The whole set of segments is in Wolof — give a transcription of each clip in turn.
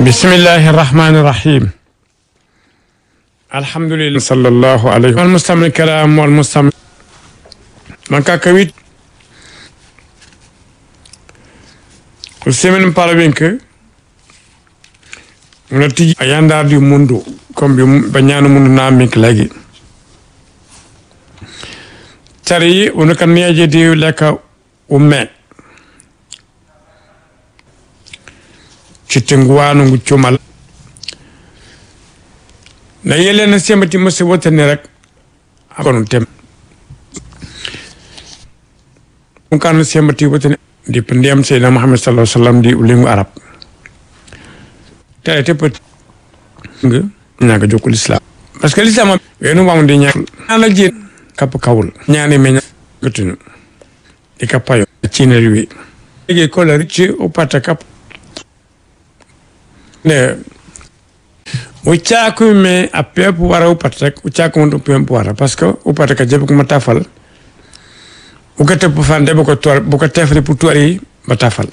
bismillahi irrahmani irrahim alhamdulillah sallallahu alayhi wal mustamil kalam wal mustamil man kakawit semen parabinke muna tiji a yandardi mundu comme bi ba ñaanu mundu namik lagi tari wona kan neje di lekka umme cittinguwanu ngu cumal na yele na semati musi wotani rek akono tem ɗum kan semati wotani dip ndiyam seydina muhammad sallallahu alaihi wasallam di ulingu arab tare te peut nga ñaga jokku l'islam parce que l'islam wenu wamu di ñaan ala ji kap kawul ñaani me gutunu di kapayo cineri wi ege kolari ci upata kap ne uchakume a pepu wara upata rek uchakume pepu wara parce que upata ka jebe kuma tafal uka tepu fan debe ko tor buka tefri pu tori ba tafal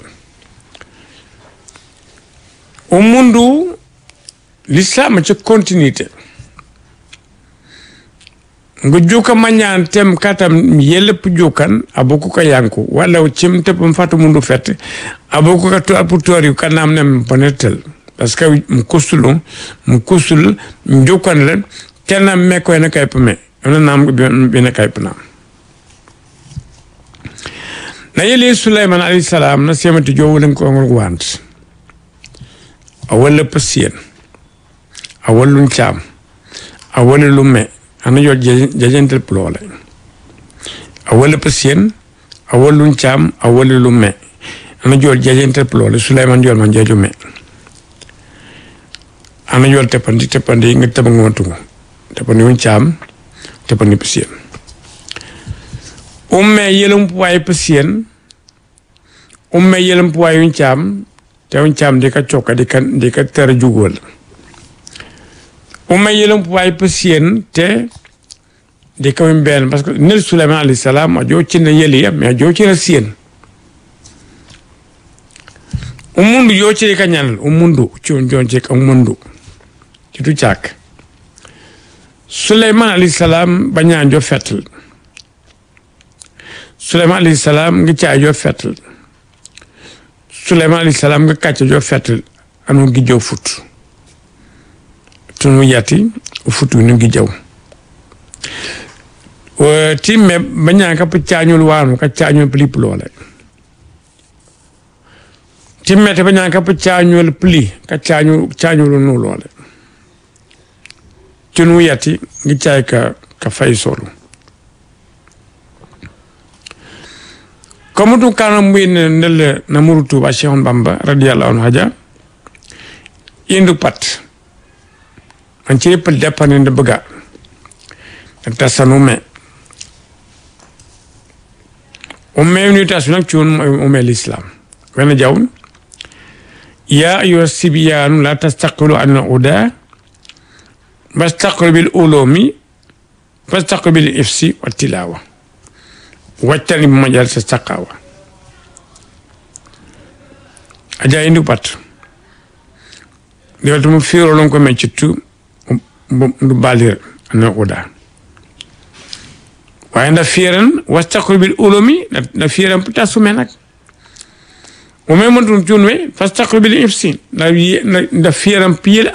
o mundu l'islam ci continuité nga juka mañan tem katam yelep jukan abuku ka yanku wala cim tep fatu mundu fet abuku ka to pu tori kanam nem ponetel parce que mu kusulu mu kusul njukan le kenna me ko ene kay pame ona nam bi ne kay pna na yeli sulaiman alayhi salam na semati jowu len ko ngol want awalla pasien awallun cham awalla lumme ana yo jajentel plole awalla pasien awallun cham awalla lumme ana jol jajentel plole sulaiman jol man jeju me ana yol teppandi teppandi nga teba ngoontugu teppandi wun caam teppandi pasien umme yelum puwaay pasien umme yelum puwaay wun caam te wun caam di ka cokka di ka di ka tera jugol umme yelum puwaay pasien te di ka wun benn parce que nel sulaiman alayhi salam a joo cina yeli ya mais a joo cina sien umundu yoo ciri ka ñanal umundu ciwon jon cik umundu citu cak suleyman alayhi salam bañaanjo fettal suleyman alayhi salam nga caajo fettal suleyman alayhi salam nga kàcca jo fettal anu gi jow fut tunu yati futu nu gi jaw timme bañaan ka pa caañul waanu ka caañul plip loole timmete ba ñaan ka pa caañol pli ka caañu caañolu nu loole cunu yati ngi caay ka ka fay solu comme tu kana muy ne ndel na muru tuba cheikhon bamba radiyallahu anhu haja indu pat man ci lepp depane nde bëgga ak tasanu me o me ni tasu nak ci won o me l'islam wena jawun يا أيها الصبيان لا تستقبلوا عن الهدى واستقبلوا بالعلوم واستقبلوا بالإفس والتلاوة واجتنبوا مجالس السقاوة أجا إندو بات ديوتو مفيرو لونكو ميتشتو بالير أن الهدى وعند فيرن واستقبلوا بالعلوم نفيرن بتاسو منك o men mon tun tunwe fastaqbil ifsin na na fiyaram piyel